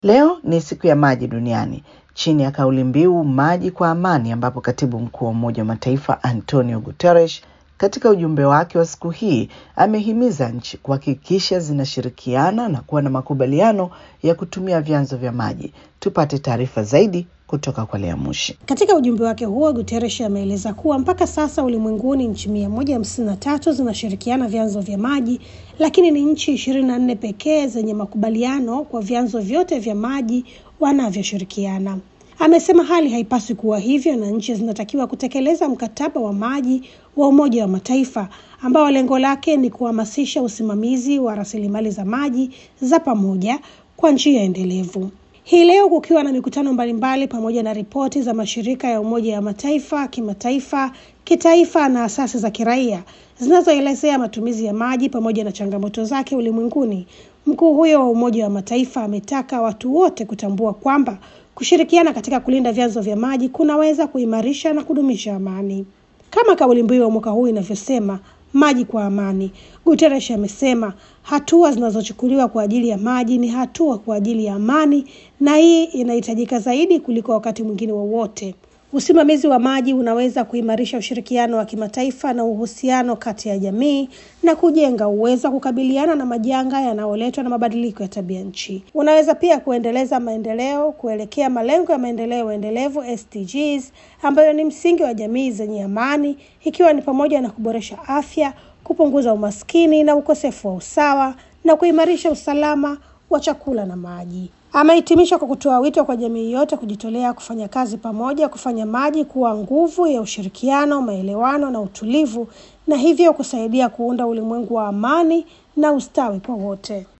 Leo ni siku ya maji duniani chini ya kauli mbiu maji kwa amani, ambapo katibu mkuu wa Umoja wa Mataifa Antonio Guterres katika ujumbe wake wa siku hii amehimiza nchi kuhakikisha zinashirikiana na kuwa na makubaliano ya kutumia vyanzo vya maji. Tupate taarifa zaidi kutoka kwa Lea Mushi. Katika ujumbe wake huo, Guterres ameeleza kuwa mpaka sasa ulimwenguni nchi mia moja hamsini na tatu zinashirikiana vyanzo vya maji, lakini ni nchi ishirini na nne pekee zenye makubaliano kwa vyanzo vyote vya maji wanavyoshirikiana. Amesema hali haipaswi kuwa hivyo na nchi zinatakiwa kutekeleza mkataba wa maji wa Umoja wa Mataifa ambao lengo lake ni kuhamasisha usimamizi wa rasilimali za maji za pamoja kwa njia endelevu. Hii leo kukiwa na mikutano mbalimbali pamoja na ripoti za mashirika ya Umoja wa Mataifa, kimataifa, kitaifa na asasi za kiraia zinazoelezea matumizi ya maji pamoja na changamoto zake ulimwenguni. Mkuu huyo wa Umoja wa Mataifa ametaka watu wote kutambua kwamba kushirikiana katika kulinda vyanzo vya maji kunaweza kuimarisha na kudumisha amani. Kama kauli mbiu ya mwaka huu inavyosema, maji kwa amani. Guterres amesema hatua zinazochukuliwa kwa ajili ya maji ni hatua kwa ajili ya amani, na hii inahitajika zaidi kuliko wakati mwingine wowote. Usimamizi wa maji unaweza kuimarisha ushirikiano wa kimataifa na uhusiano kati ya jamii na kujenga uwezo wa kukabiliana na majanga yanayoletwa na mabadiliko ya tabia nchi. Unaweza pia kuendeleza maendeleo kuelekea malengo ya maendeleo endelevu SDGs, ambayo ni msingi wa jamii zenye amani, ikiwa ni pamoja na kuboresha afya, kupunguza umaskini na ukosefu wa usawa na kuimarisha usalama wa chakula na maji. Amehitimisha kwa kutoa wito kwa jamii yote kujitolea kufanya kazi pamoja, kufanya maji kuwa nguvu ya ushirikiano, maelewano na utulivu, na hivyo kusaidia kuunda ulimwengu wa amani na ustawi kwa wote.